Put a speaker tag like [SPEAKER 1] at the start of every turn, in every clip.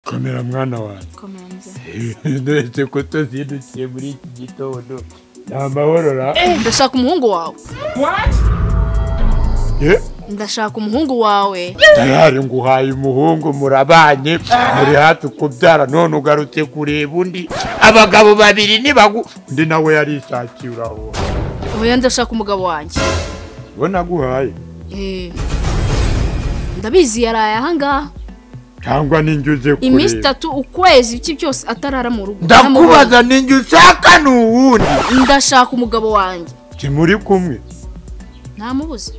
[SPEAKER 1] komera mwana wanjye
[SPEAKER 2] komera mubyeyi
[SPEAKER 1] ndetse ko tuzindukiye muri iki gitondo nta mahoro ra
[SPEAKER 2] ndashaka umuhungu wawe
[SPEAKER 1] ye
[SPEAKER 2] ndashaka umuhungu wawe
[SPEAKER 1] tayari nguhaye umuhungu murabanye muri hafi kubyara none ugarutse kureba undi abagabo babiri nibagu undi nawe yarishakiye uraho
[SPEAKER 2] oya ndashaka umugabo wanjye
[SPEAKER 1] uwo naguhaye
[SPEAKER 2] Eh, ndabizi yaraye ahangaha
[SPEAKER 1] cyangwa ninjye uze
[SPEAKER 2] iminsi
[SPEAKER 1] kureba
[SPEAKER 2] itatu ukwezi iki byose atarara mu rugo
[SPEAKER 1] ndakubaza ninjye ushaka ni uwundi
[SPEAKER 2] ndashaka umugabo wanjye
[SPEAKER 1] timuri kumwe
[SPEAKER 2] ntamubuze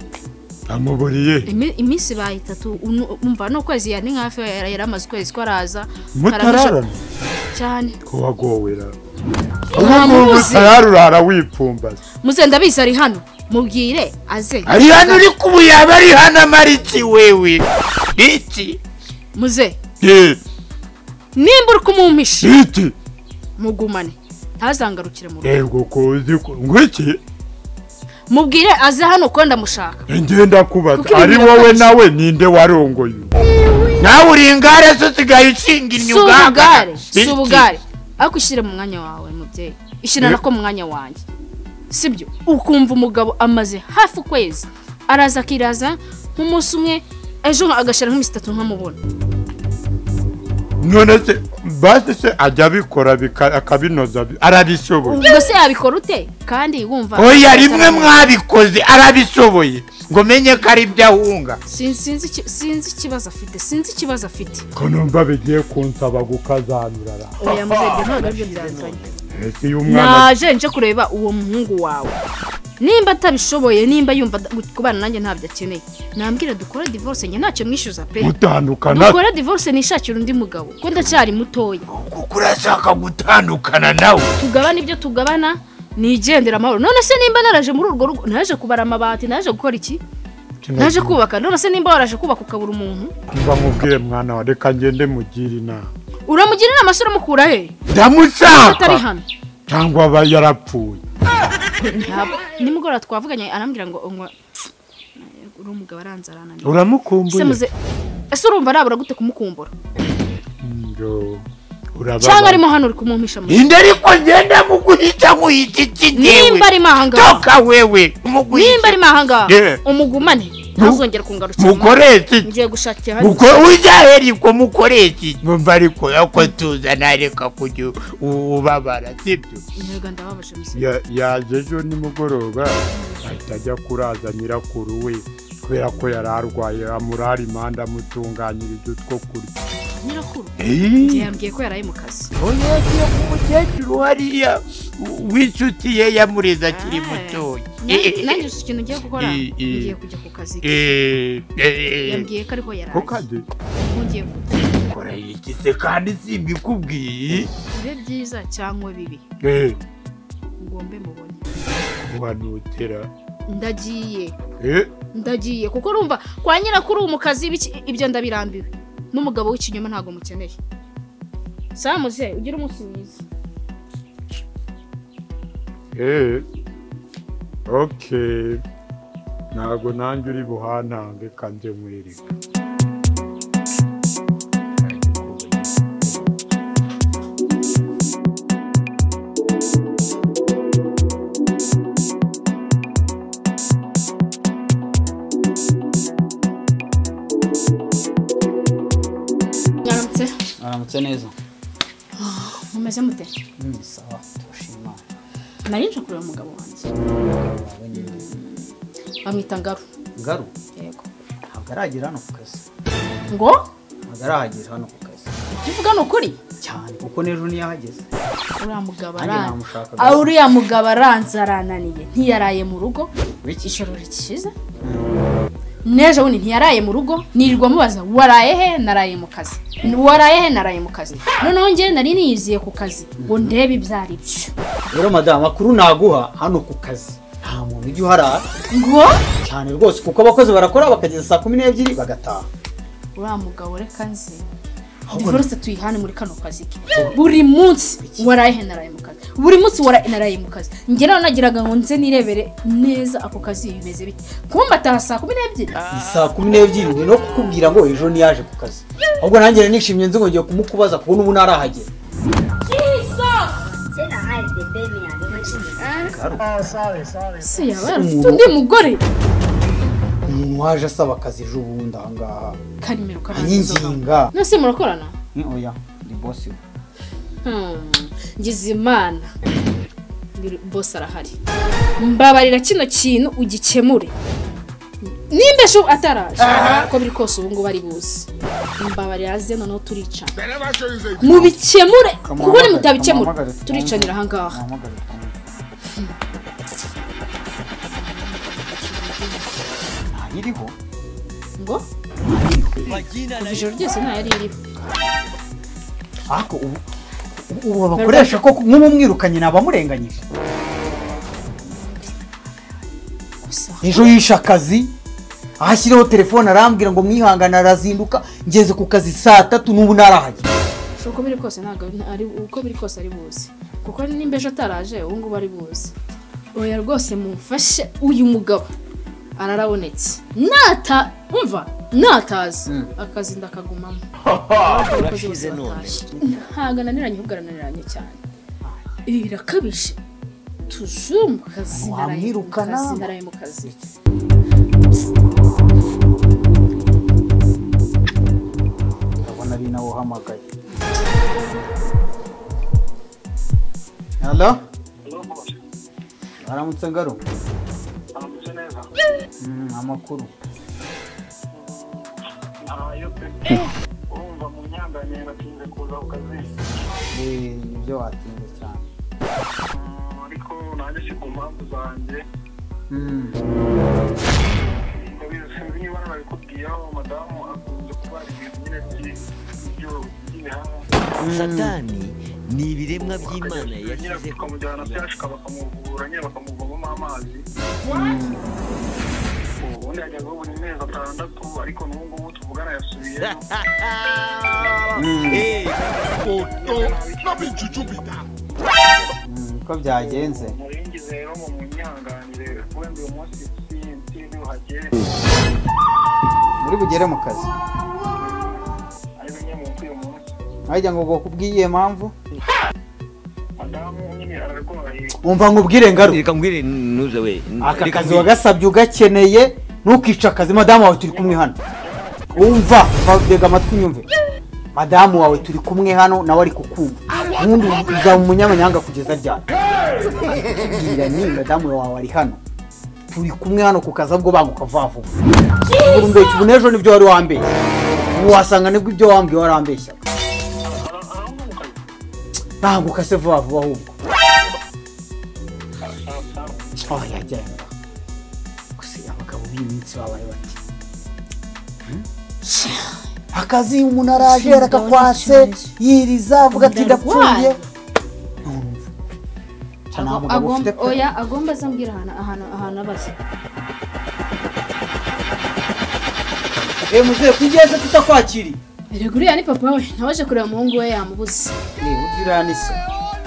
[SPEAKER 1] namuburiye
[SPEAKER 2] Imi- iminsi ibaye itatu unu- umva n'ukwezi yani hafi yari yari amaze ukwezi ko araza
[SPEAKER 1] mutararana
[SPEAKER 2] karamuja- cyane
[SPEAKER 1] ko wagowera ahubwo
[SPEAKER 2] Ntamubuze.
[SPEAKER 1] mutarara urara wipfumbase
[SPEAKER 2] muze ndabizi ari hano mubwire aze
[SPEAKER 1] ari hano uri kubu yaba ari hano amariki wewe iki
[SPEAKER 2] muze
[SPEAKER 1] ye
[SPEAKER 2] nimba uri kumumpisha
[SPEAKER 1] iki
[SPEAKER 2] mugumane ntazangarukire mu rugo
[SPEAKER 1] yego ko uzi ko ngwiki
[SPEAKER 2] mubwire aze hano kuko ndamushaka
[SPEAKER 1] ngenda kubaza
[SPEAKER 2] Kuko ibi
[SPEAKER 1] ari
[SPEAKER 2] birababaje.
[SPEAKER 1] wowe nawe ninde warongoye nawe uri ingare zo usigaye ushinga
[SPEAKER 2] si
[SPEAKER 1] imyuga
[SPEAKER 2] ubugare si ubugare ariko ushyire mu mwanya wawe mubyeyi ishyira
[SPEAKER 1] Eh.
[SPEAKER 2] nako mu mwanya wanjye sibyo ukumva umugabo amaze hafi ukwezi araza akiraza nk'umunsi umwe ejo agashyira nk'iminsi itatu nkamubona
[SPEAKER 1] none se basi se ajya abikora bika- akabinoza bi- arabishoboye
[SPEAKER 2] ubwo se yabikora ute kandi wumva
[SPEAKER 1] oya rimwe mwabikoze arabishoboye ngo menye ko ari byo ahunga
[SPEAKER 2] Sin- sinzi iki- sinzi ikibazo afite sinzi ikibazo afite
[SPEAKER 1] ko numva bigiye kunsaba gukazanura ra
[SPEAKER 2] oya muzajya ntabwo aribyo byanzanye
[SPEAKER 1] ese iyo umwana
[SPEAKER 2] naje nje kureba uwo muhungu wawe nimba atabishoboye nimba yumva ad- kubana nanjye ntabyo akeneye nambwira dukore divorce njye ntacyo mwishyuza pe
[SPEAKER 1] mutandukana
[SPEAKER 2] dukore divorce nishakire undi mugabo ko ndacyari mutoya
[SPEAKER 1] kuko urashaka gutandukana nawe
[SPEAKER 2] tugabana ibyo tugabana nigendera amahoro none se nimba naraje muri urwo rugo naje kubara amabati naje gukora iki naje kubaka none se nimba waraje kubaka ukabura umuntu
[SPEAKER 1] mba mubwire mwana wa reka ngende mugire inama
[SPEAKER 2] uramugira inama se uramukura he atari
[SPEAKER 1] ndamushaka
[SPEAKER 2] hano
[SPEAKER 1] cyangwa aba yarapfuye
[SPEAKER 2] Ntabwo- nimugoroba twavuganye arambwira ngo ngo uri umugabo aranzarananiye se
[SPEAKER 1] uramukumbuye
[SPEAKER 2] muze ese urumva nabura gute kumukumbura
[SPEAKER 1] Ngo,
[SPEAKER 2] cyangwa
[SPEAKER 1] urababara
[SPEAKER 2] arimo hano uri kumumpisha mu
[SPEAKER 1] inde ariko ngenda muguhica nguhica iki
[SPEAKER 2] nimba arimo ahangaha
[SPEAKER 1] toka wewe
[SPEAKER 2] nimba
[SPEAKER 1] muguhica
[SPEAKER 2] arimo ahangaha
[SPEAKER 1] Yeah.
[SPEAKER 2] umugumane ntazongere kungarukira
[SPEAKER 1] mukoreke iki?
[SPEAKER 2] ngiye gushakira hano
[SPEAKER 1] Muko uzaheriko mukoreke iki? numva ariko ako tuzana reka kujya u- ubabara sibyo
[SPEAKER 2] intego ndababaje muzi
[SPEAKER 1] Ya- yaje ejo nimugoroba ahita ajya kuraza nyirakuru we kubera ko yari arwaye amurara imanda amutunganyiriza utwo kurya
[SPEAKER 2] nyirakuru
[SPEAKER 1] Eee,
[SPEAKER 2] igihe yambwiye ko yaraye mu kazi
[SPEAKER 1] oya yagiye ku mukecuru hariya w- w'inshuti ye yamureze akiri mutoya
[SPEAKER 2] Nanjye- nanjye gusa ikintu ngiye gukora
[SPEAKER 1] Eh, eh.
[SPEAKER 2] ngiye kujya ku kazi
[SPEAKER 1] Eee, eee,
[SPEAKER 2] yambwiye ko ariho yaraye
[SPEAKER 1] kukade
[SPEAKER 2] ngiye kujya
[SPEAKER 1] kora iki se kandi simbikubwiye
[SPEAKER 2] bibe byiza cyangwa bibi
[SPEAKER 1] eee
[SPEAKER 2] ngombe mubone
[SPEAKER 1] uhanutera
[SPEAKER 2] ndagiye
[SPEAKER 1] eee
[SPEAKER 2] ndagiye kuko urumva kwa nyirakuru ubu mu kazi ibiki- ibyo ndabirambiwe n'umugabo w'ikinyoma ntabwo mukeneye samuze ugire umunsi mwiza
[SPEAKER 1] eee oke ntabwo nanjye uri buhantange kandi mwereka
[SPEAKER 2] mwaramutse
[SPEAKER 3] aramutse neza
[SPEAKER 2] mumeze mute
[SPEAKER 3] Mm, sawa turashima
[SPEAKER 2] nari nje kureba umugabo wanjye
[SPEAKER 3] wawe nyine
[SPEAKER 2] bamwita ngaru
[SPEAKER 3] ngaru
[SPEAKER 2] yego
[SPEAKER 3] ntabwo aragera hano ku kazi
[SPEAKER 2] ngo
[SPEAKER 3] ntabwo arahagera hano ku kazi
[SPEAKER 2] tuvuga ni ukuri
[SPEAKER 3] cyane kuko n'ejo ntiyahageze
[SPEAKER 2] uriya mugabo
[SPEAKER 3] Nanjye
[SPEAKER 2] aran-
[SPEAKER 3] namushakaga.
[SPEAKER 2] Ah, uriya mugabo aranze arananiye ntiyaraye mu rugo
[SPEAKER 3] Wiki?
[SPEAKER 2] ijoro rikiza n'ejo bundi ntiyaraye mu rugo nirirwa mubaza waraye he naraye mu kazi waraye he naraye mu kazi noneho njye nari niyiziye ku kazi ngo ndebe ibyo ari byo
[SPEAKER 3] rero madamu makuru naguha hano ku kazi nta muntu ujya uharara
[SPEAKER 2] ngo
[SPEAKER 3] cyane rwose kuko abakozi barakora bakageza saa kumi n'ebyiri bagataha
[SPEAKER 2] uriya mugabo reka nze divorce tuyihane muri kano kazi ke buri munsi waraye naraye mu kazi buri munsi waraye naraye mu kazi njye nawe nagiraga ngo nze nirebere neza ako kazi bimeze bite kumbataha saa kumi n'ebyiri
[SPEAKER 3] ni saa kumi n'ebyiri ni no kukubwira ngo ejo ntiyaje ku kazi ahubwo nanjye nari nishimye nzi ngo ngiye kumukubaza kubona ubu ntarahagera
[SPEAKER 4] Sena hide the baby and
[SPEAKER 2] se yaba yarafite undi mugore
[SPEAKER 3] umuntu waje asaba akazi ejo bundi ahangaha
[SPEAKER 2] karimero karangiza
[SPEAKER 3] anyinginga
[SPEAKER 2] nose murakorana
[SPEAKER 3] ni oya ni bosi we
[SPEAKER 2] Hmm, ngize imana Biri- bose arahari mbabarira kino kintu ugikemure nimba ejo ataraje uko biri kose ubu ngubu ari buze mbabarira aze noneho turicana mubikemure kuko ni mutabikemura turicanira ahangaha
[SPEAKER 3] ntayiriho
[SPEAKER 2] ngo kuva ijoro ryose ntayo ari iriho
[SPEAKER 3] ariko ubu ubu babakoresha ko nk'ubumwirukanye nabamurenganyije
[SPEAKER 2] gusa
[SPEAKER 3] ejo yishe akazi ahashyiraho telefone arambwira ngo mwihangane arazinduka ngeze ku kazi saa tatu n'ubu ntarahajya
[SPEAKER 2] uko biri kose ntabwo ari- ari uko biri kose ari buze kuko nimba ejo ataraje ubu ngubu ari buze oya rwose mumfashe uyu mugabo ararabonetse nata umva natazi akazi ndakagumamo Abakozi bose batashye. ntabwo ananiranye ahubwo arananiranye cyane ibi birakabije tujure mu kazi naraye mu
[SPEAKER 3] Wamwirukana?
[SPEAKER 2] kazi naraye mu kazi
[SPEAKER 3] ndabona ari nawe uhamagaye halo aramutse ngaro Mm, amakuru
[SPEAKER 5] urumva mu myambarire batinze kuza ku kazi
[SPEAKER 3] Eh, nibyo watinze cyane
[SPEAKER 5] Mm, ariko nanjye si ku mpamvu zanjye
[SPEAKER 3] Mm.
[SPEAKER 5] Ndabizi- sinzi niba nabikubwiraho madamu akunze kuba ari ibintu nyine by'i- by'ibyo- by'ibihaha
[SPEAKER 6] satani ni ibiremwa by'imana
[SPEAKER 5] nyine
[SPEAKER 6] yashyize ku
[SPEAKER 5] tukamujyana tuyashika bakamuvura nyine bakamuvomamo amazi ubundi yajyaga buri mezi atandatu ariko n'ubu ngubu tuvugana yasubiyemo
[SPEAKER 6] Eh, oto
[SPEAKER 3] Mm, uko byagenze
[SPEAKER 5] muringize rero mu munyanganire wenda uyu munsi si- sinzi uhagere
[SPEAKER 3] muri bugere mu kazi
[SPEAKER 5] ari bimwe mu uyu munsi
[SPEAKER 3] wajya ngo bakubwiye mpamvu
[SPEAKER 5] madamu nyine ararwaye
[SPEAKER 3] umva nkubwire ngaro
[SPEAKER 6] reka mbwire ntuze we
[SPEAKER 3] aka
[SPEAKER 6] Reka
[SPEAKER 3] kazi
[SPEAKER 6] mbwire.
[SPEAKER 3] wagasabye ugakeneye ntukice akazi madamu wawe turi kumwe hano wumva tega amatwi unyumve madamu wawe turi kumwe hano nawe ari kukumva ubundi uzaba umunyamanyanga kugeza ryari bwira ni madamu wawe ari hano turi kumwe hano ku kazi ahubwo banguka vuba vuba ubura umbeshya ubu n'ejo nibyo wari wambeshya ubu wasanga nibwo ibyo wambwiye wari wambeshya banguka se vuba vuba ahubwo aho yajyaga gusa abagabo b'iyi minsi babaye bati akazi umuntu araje arakakwase yiriza avuga ati ndapfuye nta mugabo
[SPEAKER 2] Agom-
[SPEAKER 3] ufite pe
[SPEAKER 2] oya agomba azambwira ahantu ahantu ahantu abaza
[SPEAKER 3] eee muzehe kugeze tutakwakiriye
[SPEAKER 2] erega uriya ni papa we nawe aje kureba umuhungu we yamubuze
[SPEAKER 3] niba ugiriya ni se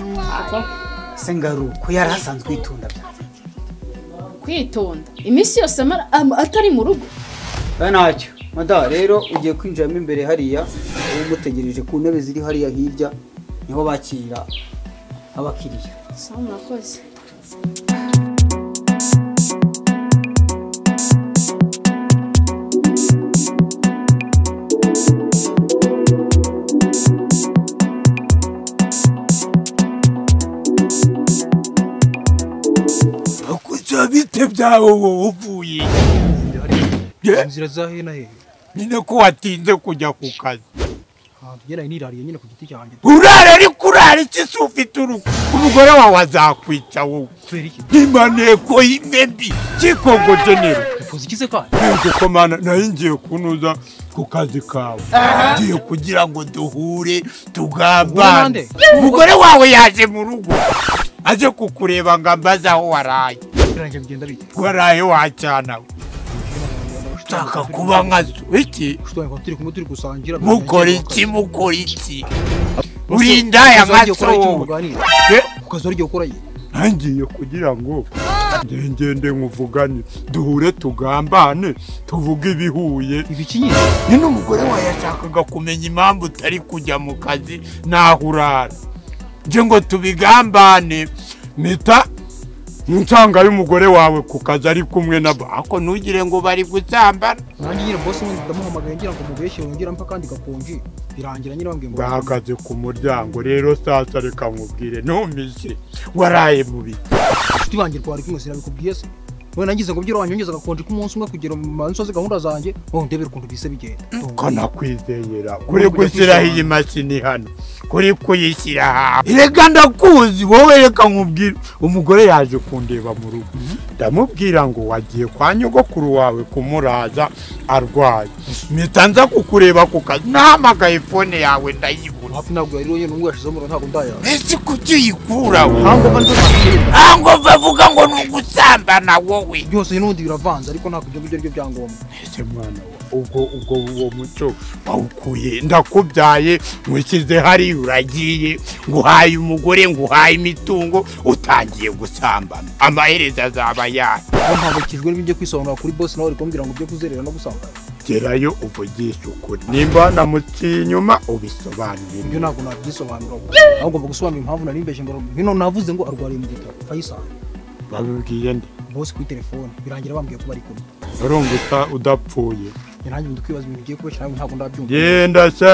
[SPEAKER 2] Mm, papa we.
[SPEAKER 3] se ngaruko yari asanzwe yitunda byanze
[SPEAKER 2] kwitonda iminsi yose amara am- atari mu rugo
[SPEAKER 3] oya ntacyo madamu rero ugiye kwinjiramo imbere hariya uba umutegereje ku ntebe ziri hariya hirya niho bakirira abakiriya
[SPEAKER 2] sawa murakoze
[SPEAKER 7] bakuza bite byawe wowe uvuye
[SPEAKER 8] mu nzira za hena he
[SPEAKER 1] nyine ko watinze kujya ku kazi
[SPEAKER 8] ahantu njye nari nirariye nyine ku giti cyanjye
[SPEAKER 1] urara ariko urara iki si ufite urugo umugore wawe azakwica wowe
[SPEAKER 8] kubera iki
[SPEAKER 1] imaneko y'imbebi cy'ikongo genero
[SPEAKER 8] ukoze iki se kandi
[SPEAKER 1] kuko mana nayo ngiye kunoza ku kazi kawe ngiye kugira ngo duhure
[SPEAKER 8] Uhure nande?
[SPEAKER 1] tugambane umugore wawe yaje mu rugo aje kukureba ngo ambaze aho waraye
[SPEAKER 8] birangiye bigenda bite
[SPEAKER 1] waraye wacana we.
[SPEAKER 7] ushaka kuba nka zo iki
[SPEAKER 8] Kushitwa ngo turi kumwe turi gusangira.
[SPEAKER 7] mukora iki mukora iki urinda aya maso wowe Eh,
[SPEAKER 8] Ukaza uryo ukora ye.
[SPEAKER 1] ntangiye kugira ngo ngende nkuvugane duhure tugambane tuvuge ibihuye
[SPEAKER 8] Ibiki nyine?
[SPEAKER 7] nyine umugore wawe
[SPEAKER 1] yashakaga kumenya impamvu utari kujya mu kazi naho urara nje ngo tubigambane mpita nsanga y'umugore wawe ku kazi ari kumwe nabo ako ntugire ngo bari gusambana
[SPEAKER 8] Nanjye nyine boss wanjye ndamuhamagaye ngira ngo mubeshye yongera mpa kandi gakonje. Birangira nyine wambwiye ngo
[SPEAKER 1] bahagaze ku muryango rero sasa reka nkubwire ntumishe waraye mu biti
[SPEAKER 8] inshuti banjye twari kumwe sinabikubwiye se. Wowe nagize ngo byiro wanyongeza gakonje kumunsi umwe kugera mu mansi gahunda zanjye. Wowe ndebera ukuntu bise bigenda.
[SPEAKER 1] kanakwizeyera kuri gushyiraho iyi mashini hano kuri kuyishyira hano
[SPEAKER 7] reka ndakuzi wowe reka nkubwire
[SPEAKER 1] umugore yaje kundeba mu rugo ndamubwira ngo wagiye kwa nyogokuru wawe kumuraza arwaye mpita nza kukureba ku kazi nahamagaye fone yawe ndayibura
[SPEAKER 8] Hafi ntabwo yari wenyine n'ubwo yashizeho umuriro ntabwo ndayazi.
[SPEAKER 7] ese kuki uyikuraho
[SPEAKER 8] ntabwo mba nzi
[SPEAKER 7] ntabwo bavuga ngo ni ugusambana wowe
[SPEAKER 8] byose n'ubundi biravanze ariko ntabwo ibyo ngibyo ari byo byangombwa
[SPEAKER 1] ese mwana wa ubwo ubwo uwo muco wawukuye ndakubyaye nkwishyize hariya uragiye nguhaye umugore nguhaye imitungo utangiye gusambana amaherezo azaba yayo
[SPEAKER 8] aho mpangayikijwe n'ibyo kwisobanura kuri bosi nawe ari kumbwira ngo byo kuzerera no gusambana
[SPEAKER 1] gerayo uvugishe ukuri nimba namuciye inyuma ubisobanurire
[SPEAKER 8] ibyo ntabwo nabyisobanura ubu aho ngomba gusobanura impamvu nari mbeshye mbaro hino navuze ngo arwariye mu gitabo fayisali
[SPEAKER 1] babibwiye nde
[SPEAKER 8] bosi kuri telefone birangira bambwiye ko bari kumwe
[SPEAKER 1] urumva udapfuye
[SPEAKER 8] njye nanjye ndi kwibaza ibintu bigiye kubeshya nawe ntabwo ndabyumva
[SPEAKER 1] genda se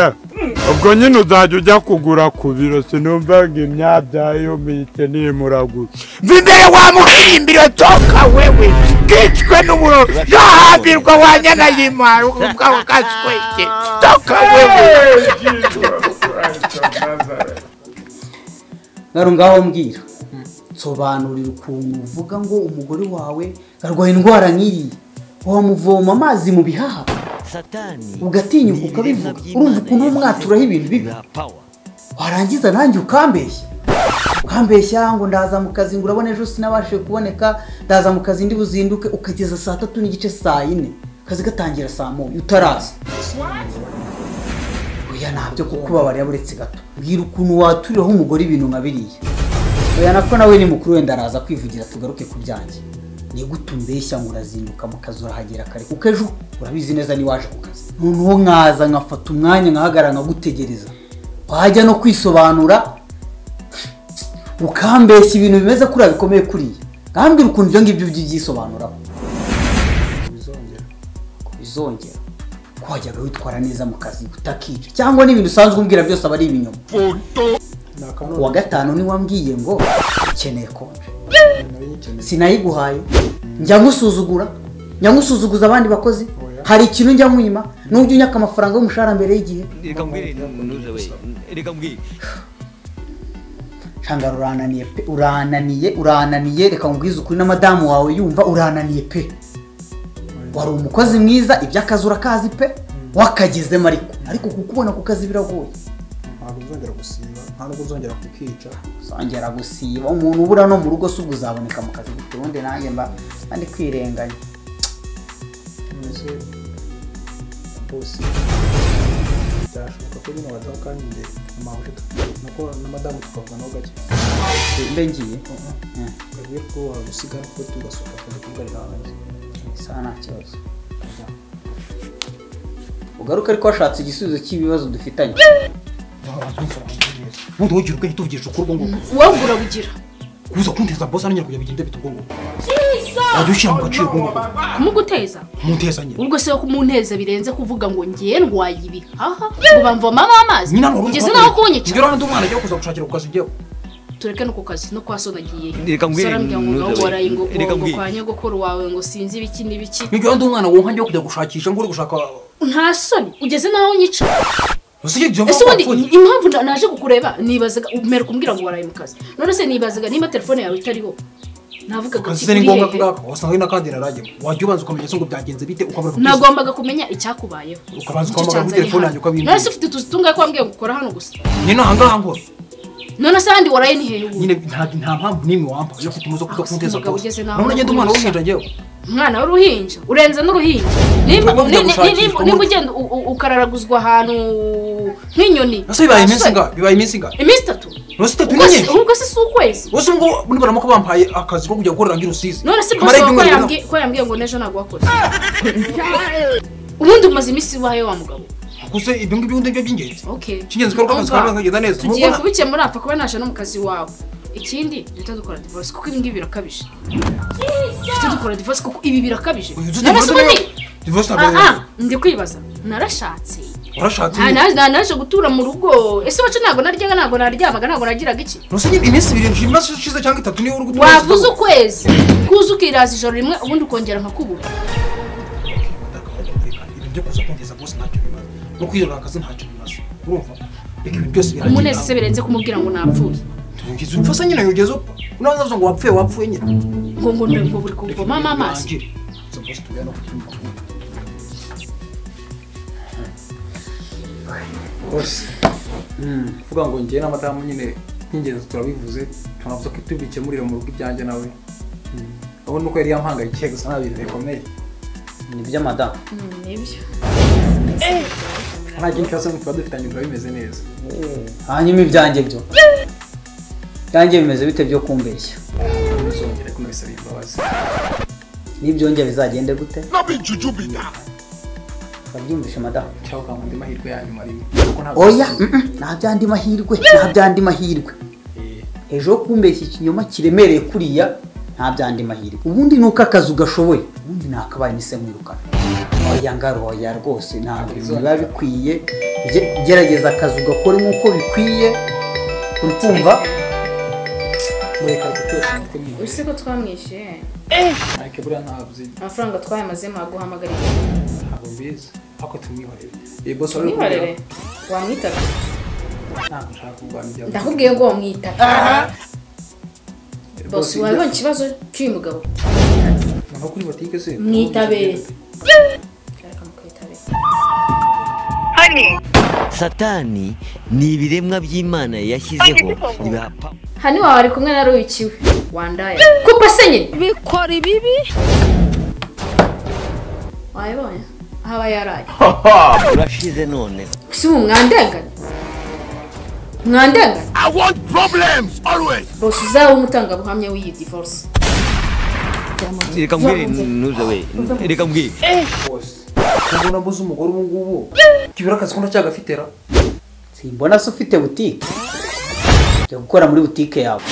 [SPEAKER 1] ubwo nyine uzajya ujya kugura ku biro sinumvaga imyabyayo muyikeneye muragura
[SPEAKER 7] imbere wamuhimbira toka wewe bwicwe n'uburo yahambirwa wanyana yimaye ubwawe ukasweke toka wewe
[SPEAKER 3] ngaho ngaho mbwira nsobanurira ukuntu uvuga ngo umugore wawe arwaye indwara nk'iyi wamuvoma amazi mu bihaha
[SPEAKER 6] satani
[SPEAKER 3] Ugatinyuka
[SPEAKER 6] ni
[SPEAKER 3] ukabivuga.
[SPEAKER 6] ibiremwa by'Imana
[SPEAKER 3] Urumva ukuntu
[SPEAKER 6] yari
[SPEAKER 3] umwaturaho ibintu bibi?
[SPEAKER 6] na power.
[SPEAKER 3] warangiza nanjye ukambeshya ukambeshya ngo ndaza mu kazi ngo urabona ejo sinabashije kuboneka ndaza mu kazi ndi buzinduke ukageza saa tatu n'igice saa yine akazi gatangira saa moya utaraza oya ntabyo kukubabarira buretse gato mbwira ukuntu waturiraho umugore ibintu nka biriya oya nako nawe ni mukuru wenda araza kwivugira tugaruke ku byanjye ni gute umbeshya ngo urazinduka mu kazi urahagera kare kuko ejo urabizi neza niwaje ku kazi noneho nkaza nkafata umwanya nkahagarara nkagutegereza wajya no kwisobanura ukambeshya ibintu bimeze kuriya bikomeye kuriya ngambwira ukuntu ibyo ngibyo byibyisobanuraho bizongera ko bizongera ko wajyaga witwara neza mu kazi utakica cyangwa n'ibintu usanzwe umbwira byose aba ari ibinyoma ku wa gatanu niwe wambwiye ngo ukeneye konje sinayiguhaye njya ngusuzugura njya ngusuzuguza abandi bakozi hari ikintu njya nkwima n'ubwo unyaka amafaranga y'umushahara mbere y'igihe
[SPEAKER 6] reka mbwire nuza we reka mbwire
[SPEAKER 3] shangara urananiye pe urananiye urananiye reka nkubwize ukuri na madamu wawe yumva urananiye pe wari umukozi mwiza iby'akazi urakazi pe wakagezemo ariko ariko kukubona ku kazi biragoye
[SPEAKER 8] ntabwo uzongera gusiba nta nubwo uzongera kukica
[SPEAKER 3] uzongera gusiba umuntu ubura no mu rugo si ubwo uzaboneka mu kazi gute ubundi nanjye mba mba ndi kwirenganya
[SPEAKER 8] none se bosi byashoboka ko bino badaho kandi imbere amahuje nuko na madamu tukavanaho gake
[SPEAKER 3] mbe ngiye Eh,
[SPEAKER 8] ukabwira ko wagusiga nuko tugasohoka akazi kugarira hanze
[SPEAKER 3] isaha nta kibazo ugaruke ariko washatse igisubizo cy'ibibazo dufitanye
[SPEAKER 8] ubundi wowe ugira ubwenge tuvugisha ukuri ubwo ngubwo
[SPEAKER 2] uwabura bugira
[SPEAKER 8] kuza kunteza bosi hano nyine kugira bigende bita ubwo ngubwo wajya ushyira mu gaciro ubwo ngubwo
[SPEAKER 2] kumuguteza
[SPEAKER 8] kumuteza nyine
[SPEAKER 2] ubwo se wo kumuneza birenze kuvuga ngo ngiye ndwaye ibihaha ngo bamvomamo amazi
[SPEAKER 8] nyina ntabwo
[SPEAKER 2] ugeze naho kunyica
[SPEAKER 8] ngero hano undi mwana ajya kuza gushakira ku kazi ujyeho
[SPEAKER 2] tureke no ku kazi no kwa so nagiyeyo
[SPEAKER 6] Reka mbwire,
[SPEAKER 2] sarambwira ngo nawe
[SPEAKER 6] ntuze we.
[SPEAKER 2] waraye ngo
[SPEAKER 6] Reka
[SPEAKER 2] ngo
[SPEAKER 6] mbwire.
[SPEAKER 2] kwa nyogokuru wawe ngo sinzi ibiki n'ibiki
[SPEAKER 8] ngero hano undi mwana wonka ajya kujya gushakisha ngo uri gushaka
[SPEAKER 2] nta soni ugeze naho nyica
[SPEAKER 8] usibye ibyo
[SPEAKER 2] ese ubundi
[SPEAKER 8] wapfuye
[SPEAKER 2] impamvu na- naje kukureba nibazaga umera kumbwira ngo waraye mu kazi none se nibazaga niba telefone yawe itariho navugaga
[SPEAKER 8] akazi
[SPEAKER 2] ati
[SPEAKER 8] se ni
[SPEAKER 2] uri
[SPEAKER 8] ngombwa
[SPEAKER 2] hehe
[SPEAKER 8] kungaka wasanga ari n'akandi narajya wajya ubanza ukamenya se ngo byagenze bite ukabura kubyiza
[SPEAKER 2] nagombaga kumenya icyakubayeho
[SPEAKER 8] Ukabanza
[SPEAKER 2] Nicyo
[SPEAKER 8] ukamagara kuri
[SPEAKER 2] cyanzanye
[SPEAKER 8] telefone
[SPEAKER 2] hano.
[SPEAKER 8] yanjye ukabimbwira.
[SPEAKER 2] none se ufite utuzi tungahe ko wambwiye ngo ukora hano gusa
[SPEAKER 8] nyine ahangaha nkora
[SPEAKER 2] none se ahandi waraye ni hehe ubu
[SPEAKER 8] nyine nta nta mpamvu n'imwe wampa yo kutumuza kuza kunteza
[SPEAKER 2] Umugabo
[SPEAKER 8] bwose
[SPEAKER 2] ugeze naho
[SPEAKER 8] none ngende umwana
[SPEAKER 2] ukoresha.
[SPEAKER 8] w'umushinja njyewe
[SPEAKER 2] umwana w'uruhinja urenze n'uruhinja nimba
[SPEAKER 8] Ubu
[SPEAKER 2] ni- ni-
[SPEAKER 8] ndagushakishwa,
[SPEAKER 2] ni- nimba-
[SPEAKER 8] ubu-
[SPEAKER 2] nimba ugenda u- u- ukararaguzwa ahantu nk'inyoni
[SPEAKER 8] ese bibaye iminsi
[SPEAKER 2] Abasore,
[SPEAKER 8] ingahe bibaye iminsi ingahe
[SPEAKER 2] iminsi itatu
[SPEAKER 8] nose itatu
[SPEAKER 2] Ubwo
[SPEAKER 8] n'inyenzi
[SPEAKER 2] si- ubwo se si ukwezi
[SPEAKER 8] bose ubwo muri baramuka bampaye akazi ko kujya gukorera nk'irusizi
[SPEAKER 2] none se
[SPEAKER 8] Kamara
[SPEAKER 2] bose ko
[SPEAKER 8] ibyumweru
[SPEAKER 2] yambwiye ko yambwiye ngo n'ejo ntabwo wakora ubundi umaze iminsi ibaye wa mugabo
[SPEAKER 8] gusa ibyo ngibyo ubundi nibyo by'ingenzi
[SPEAKER 2] okay
[SPEAKER 8] icy'ingenzi ko ari uko akazi kawe
[SPEAKER 2] Umva,
[SPEAKER 8] kagenda neza
[SPEAKER 2] tugiye
[SPEAKER 8] Mubona-
[SPEAKER 2] kubikemura apfa kuba naje no mu kazi wawe ikindi duhita dukora divorce kuko ibi ngibi birakabije duhita dukora divorce kuko ibi birakabije
[SPEAKER 8] Uyu tuzi
[SPEAKER 2] none
[SPEAKER 8] divorce
[SPEAKER 2] se ubundi
[SPEAKER 8] niyo- divorce ntabwo
[SPEAKER 2] Ah,
[SPEAKER 8] ari-
[SPEAKER 2] ah, ndi kwibaza narashatse
[SPEAKER 8] warashatse
[SPEAKER 2] Nta-
[SPEAKER 8] nyine.
[SPEAKER 2] na- na- naje gutura mu rugo ese wacu ntabwo naryaga ntabwo naryamaga ntabwo nagiraga iki
[SPEAKER 8] nose nyine iminsi ibiri nshima iminsi ishize cyangwa itatu niyo uri gutuza
[SPEAKER 2] wavuze ukwezi kuza ukiraza ijoro rimwe ubundi ukongera nkakubura
[SPEAKER 8] ibintu byo kuza kongeza bose ntacyo bimaze no kwiyobora akazi ntacyo bimaze urumva reka ibintu byose
[SPEAKER 2] umunezi se birenze kumubwira ngo napfuye
[SPEAKER 8] ugeze upfa se nyine ugeze upfa unabaza ngo wapfuye wapfuye nyine
[SPEAKER 2] ngo ngo ngo buri kumvomamo amaso
[SPEAKER 8] Urangire. Uza bose tugane no kugira amakuru. rwose kuvuga ngo njyewe na madamu nyine nk'ingenzi turabivuze tunavuze ko tubikemurira mu rugo ibyanjye nawe urabona uko yari yampangayikeye gusa nta bintu bikomeye
[SPEAKER 3] ni iby'amadamu
[SPEAKER 2] nibyo
[SPEAKER 8] nta byinshi hasi tuba dufitanye biba bimeze neza
[SPEAKER 3] hanyuma ibyanjye byo ibyanjye bimeze bite byo kumbeshya
[SPEAKER 8] ntuzongere kunabisaba imbabazi
[SPEAKER 3] n'ibyongeye bizagende gute urabyumvishe madamu
[SPEAKER 8] cyangwa ukanga andi mahirwe yanyuma rimwe
[SPEAKER 3] oya mm, mm, nta byandi mahirwe nta byandi mahirwe ejo kumbeshya ikinyoma kiremereye kuriya nta byandi mahirwe ubundi ni uko akazi ugashoboye ubundi nakabaye nise mwirukana oya ngaroya rwose ntabwo biba bikwiye Ge- gerageza akazi ugakora nk'uko bikwiye uri kumva
[SPEAKER 8] mureka gutesha umutwe mwiwe
[SPEAKER 2] uzi ko twamwishyuye
[SPEAKER 8] ariko buriya ntabwo uzi
[SPEAKER 2] amafaranga twayamazemo aguhamagarira
[SPEAKER 8] ntabwo mbizi ariko tumwihorere iyi bose wari uri
[SPEAKER 2] mwihorere
[SPEAKER 8] kubwira,
[SPEAKER 2] wamwitaga
[SPEAKER 8] ntabwo nshaka kurwanya ibyawe
[SPEAKER 2] ndakubwiye ngo wamwitaga
[SPEAKER 8] Eh,
[SPEAKER 2] bose
[SPEAKER 8] ibyo-
[SPEAKER 2] wabonye ikibazo cy'uyu mugabo
[SPEAKER 8] nava kuri botike se
[SPEAKER 2] mwitabere ariko mukitabere
[SPEAKER 6] satani ni ibiremwa by'imana yashyizeho bihapa
[SPEAKER 2] hano iwawe ari kumwe na ruyukiwe wandaya kupa se nyine bikora ibibi wayibonye haba yaraye
[SPEAKER 6] urashize none
[SPEAKER 2] si ubu mwandenganya mwandenganya
[SPEAKER 7] I want problems always.
[SPEAKER 2] bose uzaba umutangabuhamya w'iyi divorce
[SPEAKER 6] reka mbwire ntuze we reka mbwire
[SPEAKER 8] ubona mbuze umugore ubu ngubu kibura akazi ko ndacyagafite ra
[SPEAKER 3] simbona se ufite butike jya gukora muri butike yawe